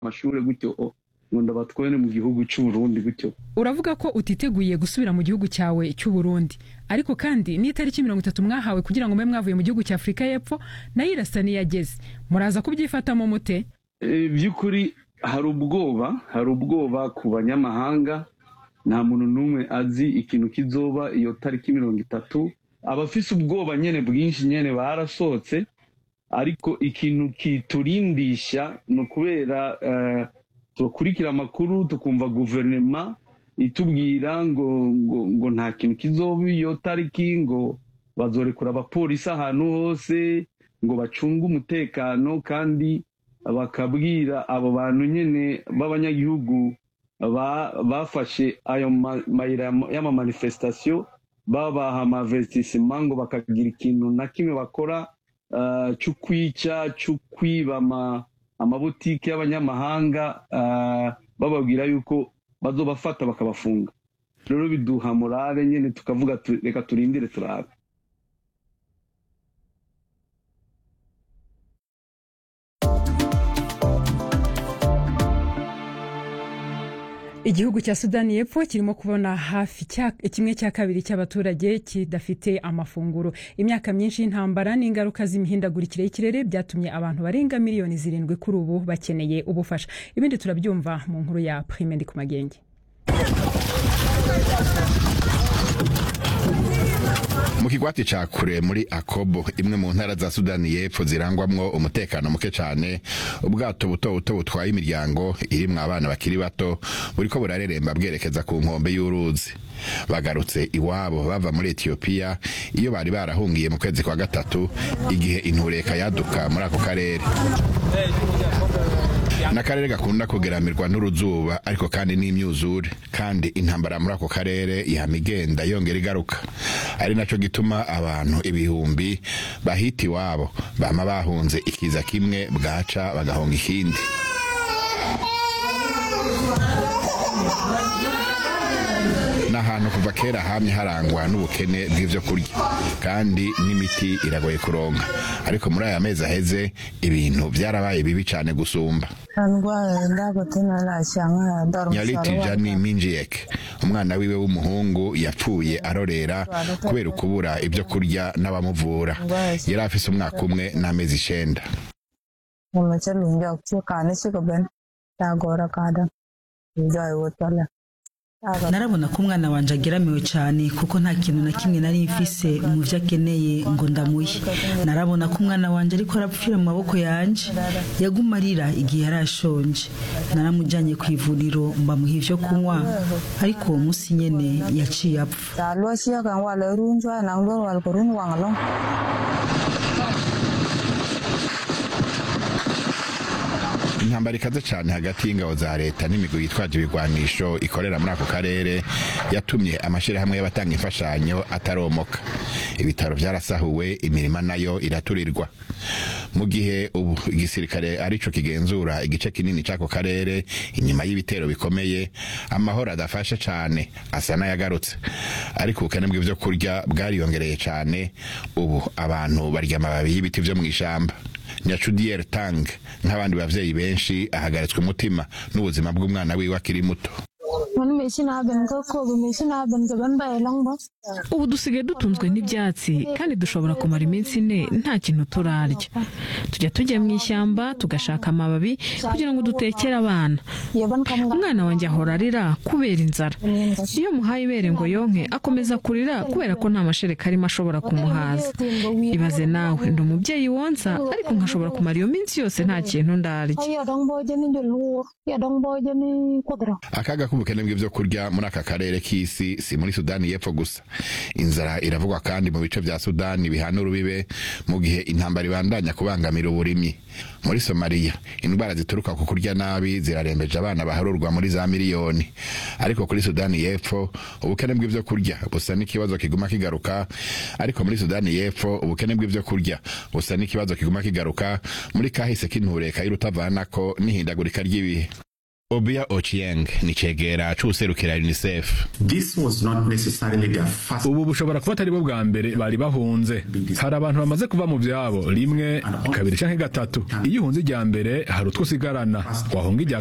amashuri gutyo ngo ndabatware mu gihugu cy'u Burundi gutyo uravuga ko utiteguye gusubira mu gihugu cyawe cy'u Burundi ariko kandi n'itariki mirongo itatu mwahawe kugira ngo mube mwavuye mu gihugu cya afurika y'epfo nayo irasa n'iyageze muraza kubyifatamo mute by'ukuri hari ubwoba hari ubwoba ku banyamahanga nta muntu n'umwe azi ikintu kizoba iyo tariki mirongo itatu abafise ubwoba nyine bwinshi nyine barasohotse ariko ikintu kiturindisha ni ukubera tukurikira amakuru tukumva guverinoma itubwira ngo ngo ngo nta kintu kizoba iyo tariki ngo bazorekura abapolisi ahantu hose ngo bacunge umutekano kandi bakabwira abo bantu nyine b'abanyagihugu bafashe ayo mayira y'amamanifestasiyo babaha amavetisima ngo bakagira ikintu na kimwe bakora cyo kwica cyo kwiba amabutike y'abanyamahanga bababwira yuko bazobafata bakabafunga rero biduha morale nyine tukavuga reka turindire turabe igihugu cya sudani y'epfo kirimo kubona hafi kimwe cya kabiri cy'abaturage kidafite amafunguro imyaka myinshi y'intambara n'ingaruka z'imihindagurikire y'ikirere byatumye abantu barenga miliyoni zirindwi kuri ubu bakeneye ubufasha ibindi turabyumva mu nkuru ya prime ku magenge mu kigwati ca kure muri akobo imwe mu ntara za sudani y'epfo zirangwamwo umutekano muke cane ubwato buto buto butwaye imiryango irimwo abana bakiri bato buriko burareremba bwerekeza ku nkombe y'uruzi bagarutse iwabo bava muri etiyopiya iyo bari barahungiye mu kwezi kwa gatatu igihe intureka yaduka muri ako karere n'akarere gakunda kugeramirwa n'uruzuba ariko kandi n'imyuzure kandi intambara muri ako karere ihama igenda yongera igaruka ari naco gituma abantu ibihumbi bahita iwabo bama bahunze ikiza kimwe bwaca bagahonga ikindi n'ahantu kuva kera hamye harangwa n'ubukene bw'ivyo kurya kandi n'imiti iragoye kuronka ariko muri aya mezi aheze ibintu byarabaye bibi cane gusumba nyariti jani minjiyeke umwana wiwe w'umuhungu yapfuye arorera kubera ukubura ibyo kurya n'abamuvura yari afise umwaka umwe n'amezi icenda narabona ko umwana wanje ageramiwe cyane kuko nta kintu na kimwe nari mfise mu byo akeneye ngo ndamuhe narabona ko umwana wanje ariko arapfira mu maboko yanje yaguma arira igihe yari ashonje naramujyanye ku ivuriro mbamuha ibyo kunywa ariko uwo munsi nyene yaciye apfa intambara ikaze cyane hagati y'ingabo za leta n'imigwi yitwaje ibigwanisho ikorera muri ako karere yatumye amashyirahamwe y'abatanga imfashanyo ataromoka ibitaro byarasahuwe imirima nayo iraturirwa mu gihe ubu igisirikare arico kigenzura igice kinini cy'ako karere inyuma y'ibitero bikomeye amahoro adafashe cyane asa n'ayagarutse ariko ubukene bw'ibyo kurya bwariyongereye cyane ubu abantu barya amababi y'ibiti byo mu ishyamba nyacudiyeri tang nk'abandi bavyeyi benshi ahagaritswe umutima n'ubuzima bw'umwana wiwe akiri muto ubu dusigaye dutunzwe n'ibyatsi kandi dushobora kumara iminsi ine nta kintu turarya tujya tujya mu ishyamba tugashaka amababi kugira ngo dutekere abana umwana wanjye ahora arira kubera inzara iyo muhaye ibere ngo yonke akomeza kurira kubera ko nta mashereka arimo ashobora kumuhaza ibaze nawe ndi umubyeyi wonsa ariko nkashobora kumara iyo minsi yose nta kintu ndarya akaga k'ubukene bw'ibyo kurya muri aka karere k'isi si muri sudani y'epfo gusa inzara iravugwa kandi mu bice bya sudani bihana urubibe mu gihe intambara ibandanya kubangamira uburimyi muri somaliya indwara zituruka ku kurya nabi zirarembeje abana baharurwa muri za miliyoni ariko kuri sudani y'epfo ubukene bw'ibyo kurya busa n'ikibazo kiguma kigaruka ariko muri sudani y'epfo ubukene bw'ibyo kurya busa n'ikibazo kiguma kigaruka muri kahise k'intureka y'urutavanako n'ihindagurika ry'ibihe Obia Ochieng ni cegera c'uwuserukira UNICEF This was not necessarily their first ubu bushobora kuba atari bo bwa mbere bari bahunze hari abantu bamaze kuva mu byabo rimwe kabiri canke gatatu iyo uhunze irya mbere hari utwo usigarana wahunga irya